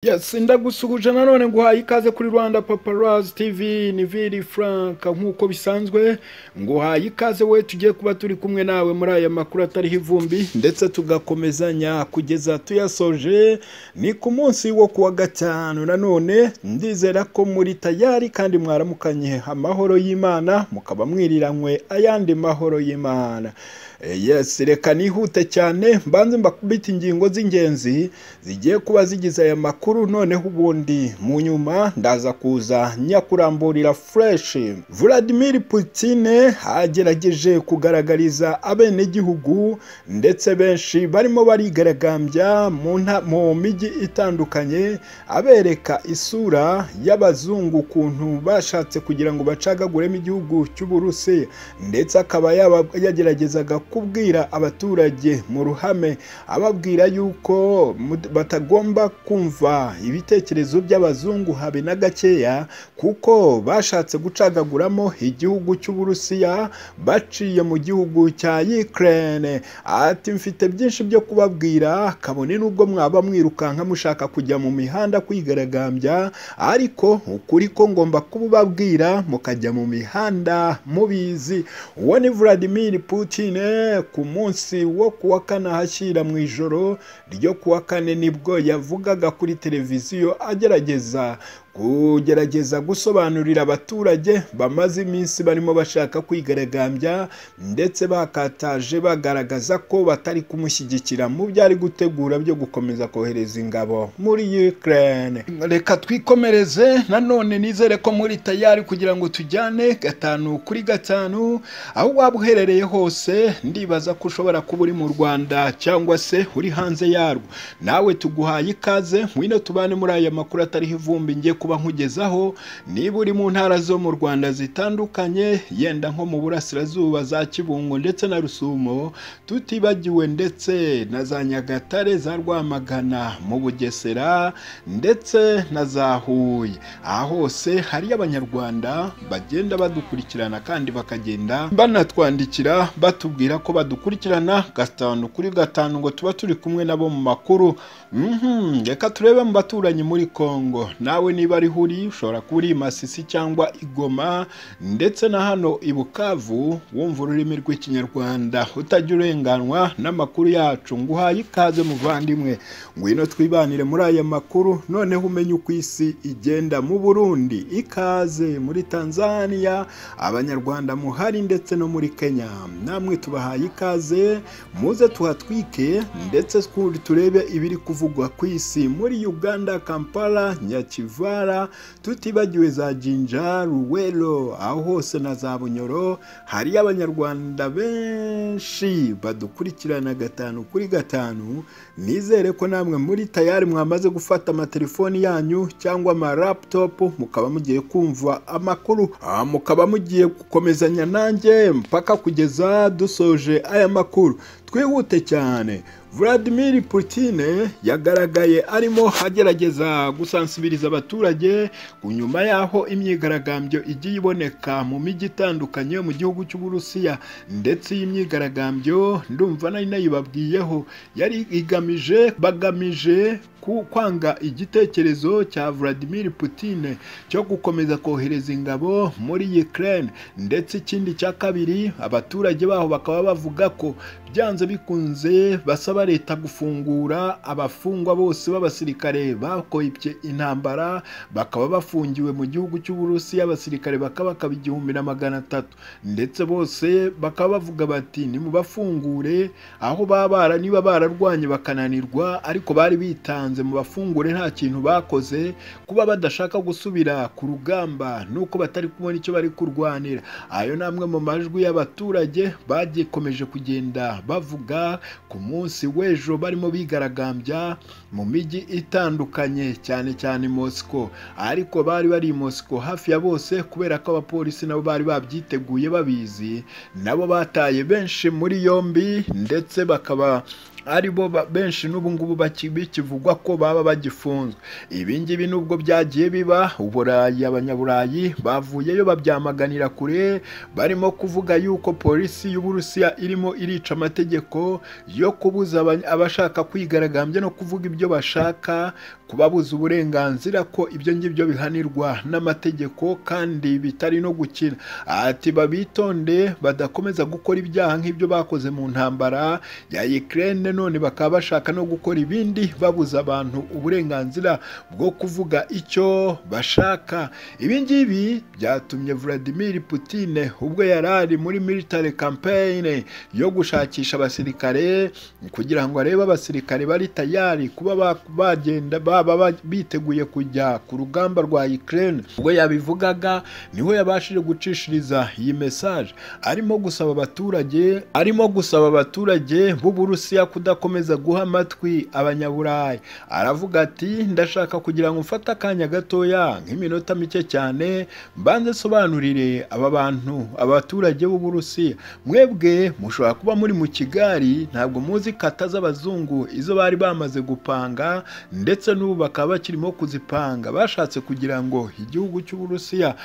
Yes ndagusuhuje nanone nguhaye ikaze kuri Rwanda Paparazzi TV ni Vili Frank nk'uko bisanzwe nguhaye ikaze we tugiye kuba turi kumwe nawe muri aya makuru atariho ivumbi ndetse tugakomezanya kugeza tuyasoje ni ku munsi wo kuwa gatanu nanone ndizera ko muri tayari kandi mwaramukanye amahoro y'Imana mukaba mwiriranywe ayandi mahoro y'Imana yes reka nihute cyane mbanze mbakubita ingingo z'ingenzi zigiye kuba zigize aya makuru noneho ubundi mu nyuma ndaza kuza nyakuramburira fresh Vladimir Putin agerageje kugaragariza abenegihugu ndetse benshi barimo barigaragambya mu mijyi itandukanye abereka isura y'abazungu ukuntu bashatse kugira ngo bacagaguremo igihugu cy'uburusiya ndetse akaba yageragezaga kubwira abaturage mu ruhame ababwira yuko batagomba kumva ibitekerezo by'abazungu habe na gakeya kuko bashatse gucagaguramo igihugu cy'uburusiya baciye mu gihugu cya Ukraine ati mfite byinshi byo kubabwira kabone n'ubwo mwaba mwirukanka mushaka kujya mu mihanda kwigaragambya ariko ukuri ko ngomba kubabwira mukajya mu mihanda mubizi uwo ni Vladimir Putin ku munsi wo kuwa kane ahashyira mu ijoro ryo kuwa kane nibwo yavugaga kuri televiziyo agerageza kugerageza gusobanurira abaturage bamaze iminsi barimo bashaka kwigaragambya ndetse bakataje bagaragaza ko batari kumushyigikira mu byo ari gutegura byo gukomeza kohereza ingabo muri Ukraine reka twikomereze nanone nizere ko muri tayari kugira ngo tujyane gatanu kuri gatanu aho waba uherereye hose ndibaza ko ushobora kuba uri mu Rwanda cyangwa se uri hanze yarwo nawe tuguhaye ikaze wino tubane muri aya makuru atariho ivumbi ngiye kuba nkugezaho niba uri mu ntara zo mu Rwanda zitandukanye yenda nko mu burasirazuba za Kibungo ndetse na Rusumo tutibagiwe ndetse na za Nyagatare za Rwamagana mu Bugesera ndetse na za Huye aha hose hariyo abanyarwanda bagenda badukurikirana kandi bakagenda banatwandikira batubwira ko badukurikirana gatanu kuri gatanu ngo tuba turi kumwe nabo mu makuru reka turebe mu baturanyi muri Kongo nawe niba ari huri ushobora kuba uri Masisi cyangwa Igoma ndetse na hano i Bukavu wumva ururimi rw'ikinyarwanda utajya urenganwa n'amakuru yacu ngo uhaye ikaze muvandimwe ngwino twibanire muri aya makuru noneho umenye uko isi igenda mu Burundi ikaze muri Tanzania abanyarwanda muhari ndetse no muri Kenya namwe tubahaye ikaze muze tuhatwike ndetse turebe ibiri kuvugwa ku isi muri Uganda Kampala Nyaki Kivara tutibagiwe za Jinja Ruwelo aho hose na za Bunyoro hariyo abanyarwanda benshi badukurikirana gatanu kuri gatanu nizere ko namwe muri tayari mwamaze gufata amatelefoni yanyu cyangwa amaraptopu mukaba mugiye kumva amakuru mukaba mugiye gukomezanya nanjye mpaka kugeza dusoje aya makuru twihute cyane Vladimir Putin yagaragaye arimo agerageza gusansibiriza abaturage ku nyuma y'aho imyigaragambyo igiye iboneka mu mijyi itandukanye mu gihugu cy'uburusiya ndetse iyi myigaragambyo ndumva nari nayibabwiyeho yari igamije bagamije kwanga igitekerezo cya Vladimir Putin cyo gukomeza kohereza ingabo muri Ukraine ndetse ikindi cya kabiri abaturage baho bakaba bavuga ko byanze bikunze basaba leta gufungura abafungwa bose b'abasirikare bakoyipye intambara bakaba bafungiwe mu gihugu cy'uburusiya abasirikare bakaba bakaba igihumbi na magana atatu ndetse bose bakaba bavuga bati nimubafungure aho babara niba bararwanye bakananirwa ariko bari bitanze mu bafungure nta kintu bakoze kuba badashaka gusubira ku rugamba nuko batari kubona icyo bari kurwanira ayo ni amwe mu majwi y'abaturage bagikomeje kugenda bavuga ku munsi w'ejo barimo bigaragambya mu mijyi itandukanye cyane cyane Moscow ariko bari bari i Moscow hafi ya bose kubera ko abapolisi nabo bari babyiteguye babizi nabo bataye benshi muri yombi ndetse bakaba ari bo benshi n'ubu ngubu bikivugwa ko baba bagifunzwe ibi ngibi nubwo byagiye biba uburayi abanyaburayi bavuyeyo babyamaganira kure barimo kuvuga yuko polisi y'uburusiya irimo irica amategeko yo kubuza abashaka kwigaragambya no kuvuga ibyo bashaka kubabuza uburenganzira ko ibyo ngibyo bihanirwa n'amategeko kandi bitari no gukina ati babitonde badakomeza gukora ibyaha nk'ibyo bakoze mu ntambara ya Ukraine none bakaba bashaka no gukora ibindi babuza abantu uburenganzira bwo kuvuga icyo bashaka ibi ngibi byatumye Vladimir Putin ubwo yari ari muri military campaign yo gushakisha abasirikare kugira ngo arebe abasirikare bari tayari kuba ba- bagenda baba ba- biteguye kujya ku rugamba rwa Ukraine ubwo yabivugaga niho yabashije gucishiriza iyi message arimo gusaba abaturage arimo gusaba abaturage b'Uburusiya kudakomeza guha amatwi abanyaburayi aravuga ati ndashaka kugira ngo mfate akanya gatoya nk'iminota mike cyane mbanze sobanurire aba bantu abaturage b'Uburusiya mwebwe mushobora kuba muri mu Kigali ntabwo muzi kata z'abazungu izo bari bamaze gupanga ndetse n'ubu bakaba bakirimo kuzipanga bashatse kugira ngo igihugu cy'Uburusiya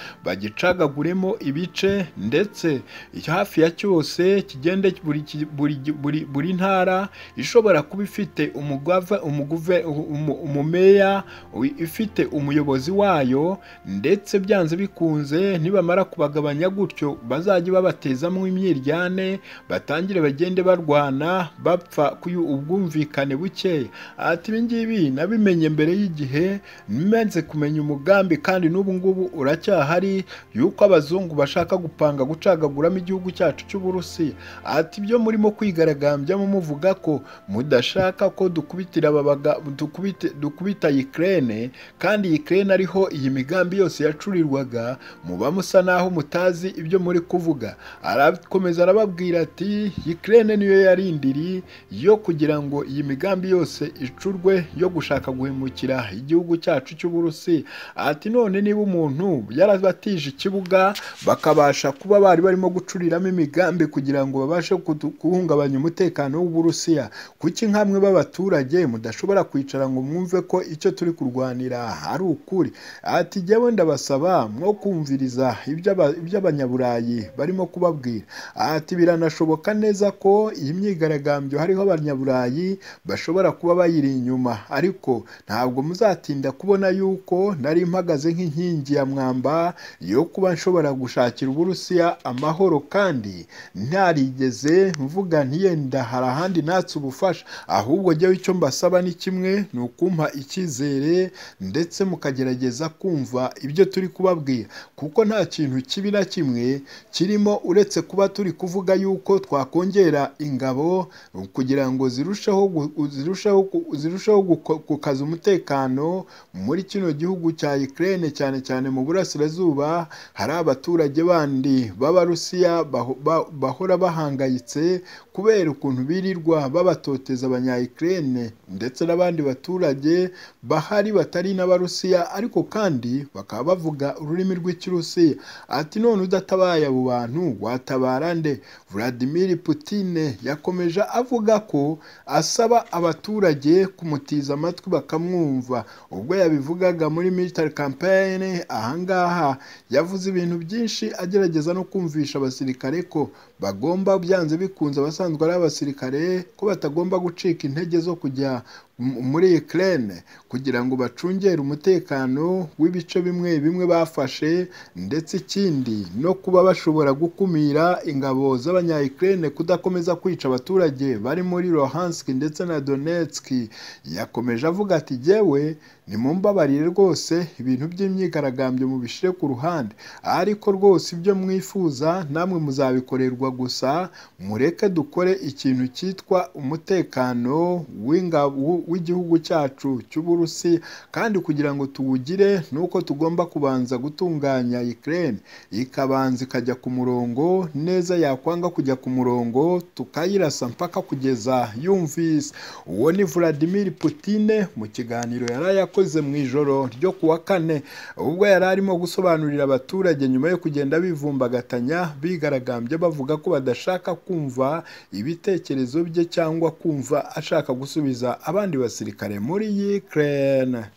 bagicagaguremo ibice ndetse hafi ya cyose kigende buri, ki- buri, buri, buri ntara ishobora kuba ifite umugava umuguve umu- umumeya wi- ifite umuyobozi wayo ndetse byanze bikunze nibamara kubagabanya gutyo bazajye babatezamo imyiryane batangire bagende barwana bapfa kuyu ubwumvikane bukeya ati ibi ngibi nabimenye mbere y'igihe nimenze kumenya umugambi kandi n'ubu ngubu uracyahari yuko abazungu bashaka gupanga gucagaguramo igihugu cyacu cy'uburusiya ati ibyo murimo kwigaragambyamu muvuga ko mudashaka ko dukubitira aba baga- dukubite, dukubita Ukraine kandi Ukraine ariho iyi migambi yose yacurirwaga muba musa naho mutazi ibyo muri kuvuga arakomeza arababwira ati Ukraine niyo yari indiri yo kugira ngo iyi migambi yose icurwe yo gushaka guhemukira igihugu cyacu cy'uburusi ati none niba umuntu yarabatije ikibuga bakabasha kuba bari barimo gucuriramo imigambi kugira ngo babashe kudu- guhungabanya umutekano w'uburusiya kuki nk'amwe b'abaturage mudashobora kwicara ngo mwumve ko icyo turi kurwanira ari ukuri ati jyewe ndabasaba mwo kumviriza iby'aba- iby'abanyaburayi barimo kubabwira ati biranashoboka neza ko iyi myigaragambyo hariho abanyaburayi bashobora kuba bayiri inyuma ariko ntabwo muzatinda kubona yuko nari mpagaze nk'inkingi ya mwamba yo kuba nshobora gushakira uburusiya amahoro kandi ntarigeze mvuga nti yenda hari ahandi natse ubufasha ahubwo jyewe icyo mbasaba ni kimwe ni ukumpa icyizere ndetse mukagerageza kumva ibyo turi kubabwira kuko nta kintu kibi na kimwe kirimo uretse kuba turi kuvuga yuko twakongera ingabo kugira ngo zirusheho gu- zirusheho ku- zirusheho guko- gukaza umutekano muri kino gihugu cya Ukraine cyane cyane mu burasirazuba hari abaturage bandi b'Abarusiya baho- ba- bahora bahangayitse kubera ukuntu birirwa babatoteza abanya Ukraine ndetse n'abandi baturage bahari batari n'Abarusiya ariko kandi bakaba bavuga ururimi rw'Ikirusiya ati none udatabaye abo bantu watabara nde Vladimir Putin yakomeje avuga ko asaba abaturage kumutiza amatwi bakamwumva ubwo yabivugaga muri military campaign ahangaha yavuze ibintu byinshi agerageza no kumvisha abasirikare ko bagomba byanze bikunze abasanzwe ari abasirikare ko batagomba gucika intege zo kujya m- muri Ukraine kugira ngo bacungere umutekano w'ibice bimwe bimwe bafashe ndetse ikindi no kuba bashobora gukumira ingabo z'abanya Ukraine kudakomeza kwica abaturage bari muri Luhansk ndetse na Donetsk yakomeje avuga ati jyewe nimumbabarire rwose ibintu by'imyigaragambyo mubishyire ku ruhande ariko rwose ibyo mwifuza namwe muzabikorerwa gusa mureke dukore ikintu cyitwa umutekano w'inga- w'u- w'igihugu cyacu cy'uburusi kandi kugira ngo tuwugire ni uko tugomba kubanza gutunganya Ukraine ikabanza ikajya ku murongo neza yakwanga kujya ku murongo tukayirasa mpaka kugeza yumvise uwo ni Vladimir Putin mu kiganiro yari yakoze mu ijoro ryo ku wa kane ubwo yari arimo gusobanurira abaturage nyuma yo kugenda bivumbagatanya bigaragambya bavuga ko badashaka kumva ibitekerezo bye cyangwa kumva ashaka gusubiza abandi basirikare muri Ukraine